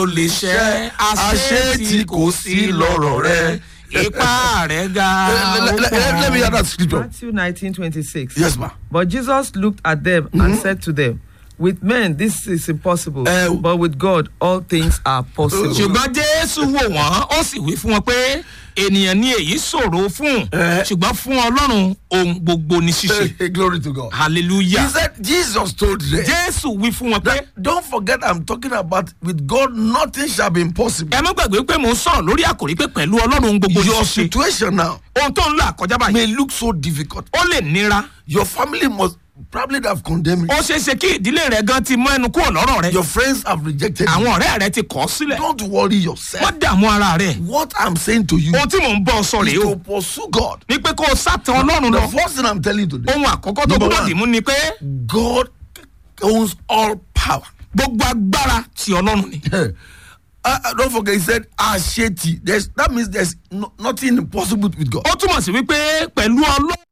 ó lè ṣẹ́ àṣẹ tí kò sí lọ́rọ̀ rẹ ipá rẹ̀ ga let, let, let, let me hear that scripture. Matthew 19 26. Yes, ma. But Jesus looked at them and said to them, With men this is impossible, Eh, but with God all things are possible. ṣùgbọ́n jésù wò wọ́n ó sì wí fún wọn pé ènìyàn ní èyí ṣòro fún Eh. ṣùgbọ́n fún ọlọ́run ohun gbogbo ní ṣíṣe Hey, glory to God. He hallelujah said, Jesus told them. jésù wí fún wọn pé that, don't forget, I'm talking about with God, nothing shall be impossible. ẹ má gbàgbé pé mò ń sọ̀rọ̀ lórí àkòrí pé pẹ̀lú ọlọ́run ohun gbogbo ní Your ṣíṣe situation now ohun tó ń là kọjá báyìí may look so difficult. ó lè nira Your family must probably have condemned you. ó ṣeé ṣe kí ìdílé rẹ gan ti mọ ẹnu kúrò lọ́rọ̀ rẹ Your friends have rejected you. àwọn ọ̀rẹ́ rẹ ti kọ̀ ọ́ sílẹ̀ Don't worry yourself. wọ́n dààmú ara rẹ What I'm saying to you ohun tí mò ń bọ́ ọ sọ is rèé o to pursue God. ní pé kó o sátán ọlọ́run The lọ first thing I'm telling you today, ohun àkọ́kọ́ tó Number gbọ́dọ̀ one. dì mú ni pé God owns all power. gbogbo agbára ti ọlọ́run ni. uh, uh, don't forget, he said, Asheti. There's, that means there's no, nothing impossible with God. ó túmọ̀ sí wípé pẹ̀lú ọlọ́run